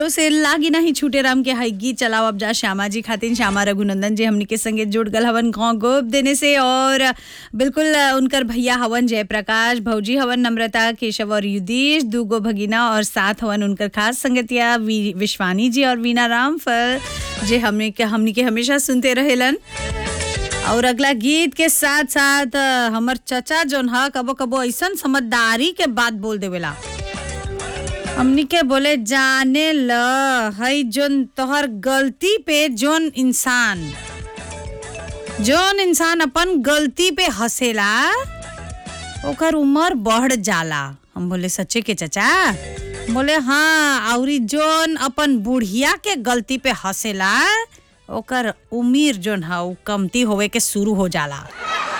तो से लागी नहीं छूटे राम के हई गीत चलाओ अब जा श्यामा जी खातिर श्यामा रघुनंदन जी हमनी के संगे जुड़ गल हवन गाँव गोप देने से और बिल्कुल अ, उनकर भैया हवन जयप्रकाश भौजी हवन नम्रता केशव और युधीश दूगो भगिना और साथ हवन उनकर खास संगतिया वी- विश्वानी जी और वीना राम फल जे हमने के हमनी के हमेशा सुनते रहेलन और अगला गीत के साथ साथ अ, हमर चचा जोन ह कबो कबो ऐसन समझदारी के बात बोल देवेला हमनी के बोले जाने ल हई जोन तोहर गलती पे जोन इंसान जोन इंसान अपन गलती पे हंसेला ओकर उम्र बढ़ जाला हम बोले सच्चे के चचा बोले हाँ औरी जोन अपन बुढ़िया के गलती पे हंसेला ओकर उम्र जोन है उ कमती होवे के शुरू हो जाला